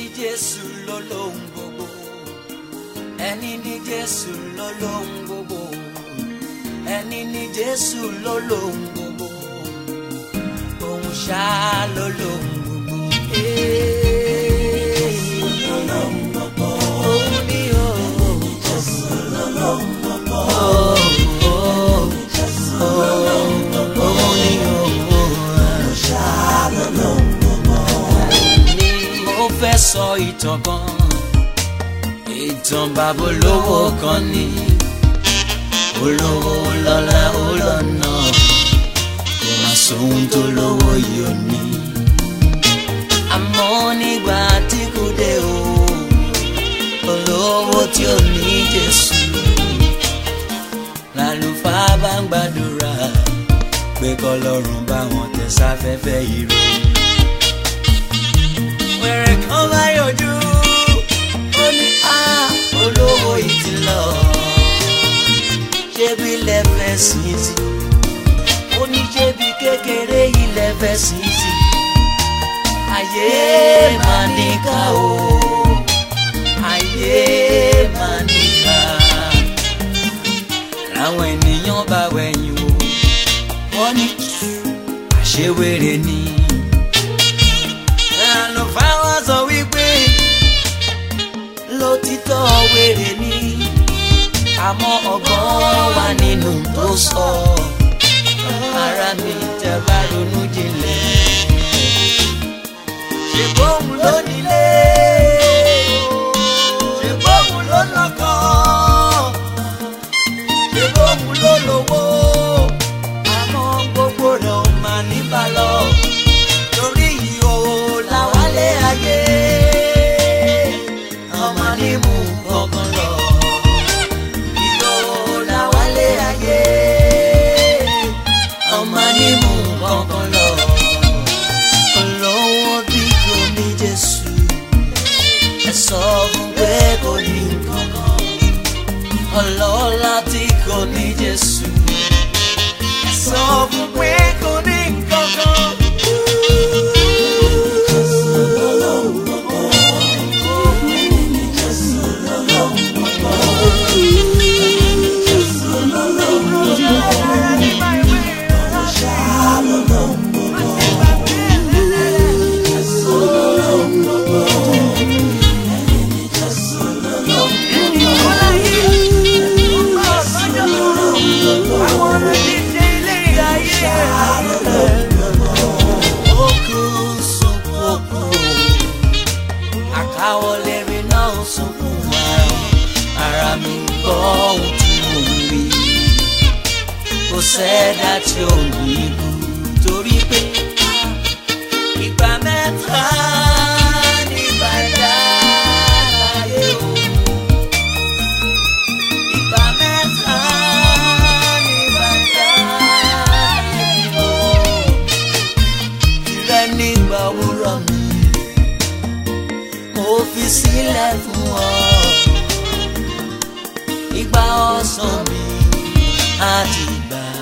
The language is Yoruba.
jésù lọ́lọ́hun gbogbo ẹni ní jésù lọ́lọ́hun gbogbo ẹni ní jésù lọ́lọ́hun gbogbo òun ṣá lọ́lọ́hun gbogbo. lọ́lọ́hun gbogbo òun ni o. jésù lọ́lọ́hun gbogbo. òun ni o. òun ṣá lọ́lọ́hun gbogbo. mo fẹ́ sọ ìtàn kan ìtàn bàbá olówó kan ní olówó lọ́lá ó lọ́nà kò má sóhun tó lówó yìí ò ní. àmọ́ nígbà tí kò dé o olówó tí ò ní Jésù lálùfáà bá ń gbàdúrà pé kọlọ́run bá wọn tẹ̀ sáfẹ́fẹ́ ire. wẹ̀rẹ̀ kan bá yọjú ó ní á olówó yìí ti lọ ṣébi lẹ́fẹ̀ sí sí ó ní ṣébi kékeré yìí lẹ́fẹ̀ sí sí ayé máa níkà o ayé máa níkà làwọn ènìyàn bá wẹ̀yìn wò wọ́n ní àṣewèrè ni àlùfáà wá sọ wípé lótìtọ́ wèrè ni àmọ́ ọgbọ́n wà nínú tó sọ ara mi tẹ́ bá ronú jinlẹ̀ ṣe bóun ló nílé ṣe bóun ló lọ́kọ ṣe bóun ló lówó àmọ́ gbogbo rẹ̀ ò máa níbà lọ torí ìhòòhò làwálé ayé ọmọ ní mú kankan lọ ìhòòhò làwálé ayé ọmọ ní mú kankan lọ olówó bí kò ní Jésù ẹ sọ fún pé kò ní kankan ọlọ́lá tí kò ní Jésù ẹ sọ fún pé kò ní kankan. Òkú sunkún òkú àkáwọlé mi náà sunkún ara ara mi gbọ́ ohun tí mo ń rí kò sẹ́dá tí ò ní ikú torí pé ìgbà mẹ́ta ní bàdá láyé o ìgbà mẹ́ta ní bàdá láyé o tirẹ̀ nígbà òwúrọ̀ mi mo fi sílẹ̀ fún ọ ìgbà ọ̀sán mi àti ìgbà